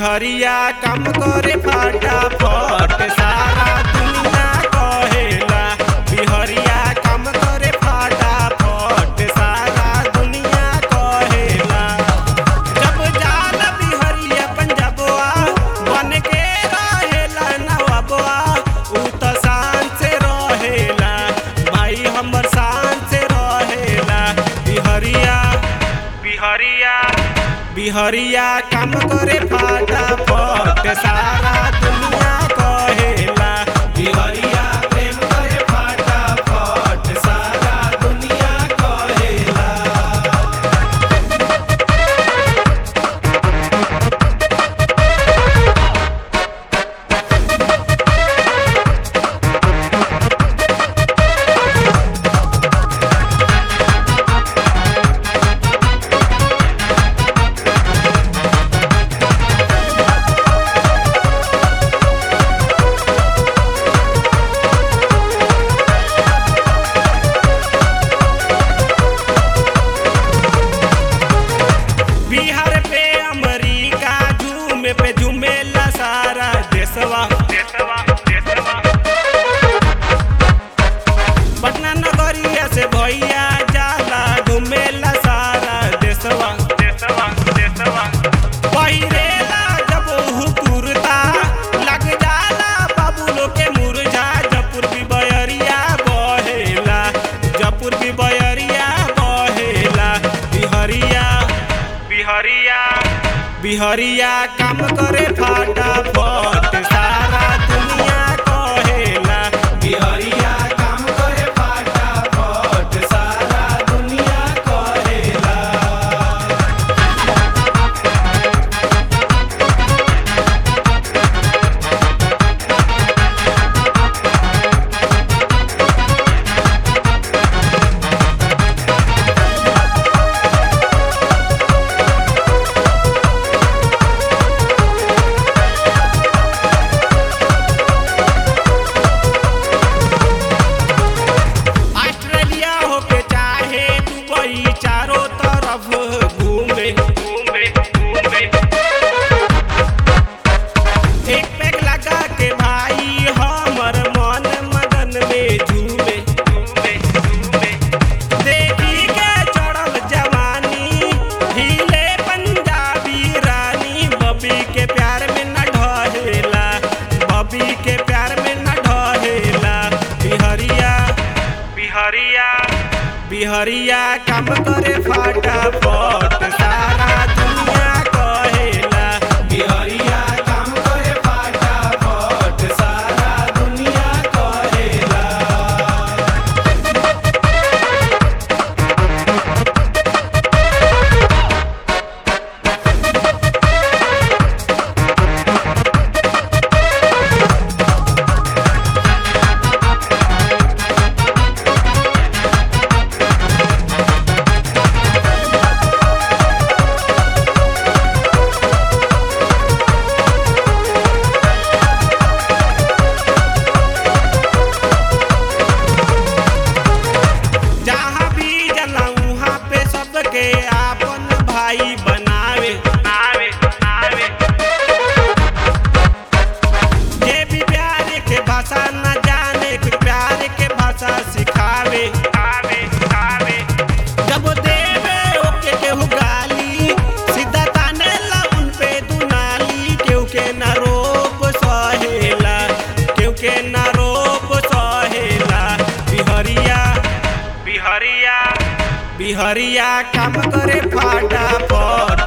बिहरिया काम करे फटाफट सारा दुनिया कहेला बिहरिया काम करे फटाफट सारा दुनिया कहेला जब जाला बिहरिया पंजाबवा बन के रहेला नवाबवा उ त शान से रहेला भाई हमर शान से रहेला बिहरिया बिहरिया बिहरिया काम करे फटाफट सारा दुनिया कहेला बिहरिया प्रेम करे फटाफट सारा दुनिया कहेला बिहार पे अमेरिका झूमे पे झूमेला सारा देशवा देशवा देशवा पटना नगरिया से भैया जाला घूमेला सारा देशवा देशवा देशवा पहिरेला जब हु कुर्ता लग जाला बाबू लोग के मुरझा जपुर भी बयरिया बहेला जपुर भी बयरिया बहेला बिहरिया बिहरिया बिहरिया काम करे फटाफट सारा दुनिया कहेला बिहरिया काम करे फटाफट सारा दुनिया कहेला ऑस्ट्रेलिया हो के चाहे दुबई चारों तरफ घूमे घूमे घूमे एक पैक लगा के भाई हमर मन मगन में झूमे झूमे झूमे देखी के चढ़ल जवानी हिले पंजाबी रानी बबी के प्यार में न ढहेला बबी के प्यार में न ढहेला बिहरिया बिहरिया बिहरिया काम करे फटाफट सारा दुनिया कहेला बिहरिया काम करे फटाफट सारा दुनिया कहेला जहाँ भी जला वहाँ पे सबके आपन भाई बनावे बनावे बनावे जे भी प्यार के भाषा न जाने फिर प्यार के भाषा सिखावे आवे आवे जब देवे ओके केहू गाली सीधा ताने ला उन पे दुनाली केहू के न रोप सहेला केहू के न रोप सहेला बिहरिया बिहरिया बिहरिया काम करे फटाफट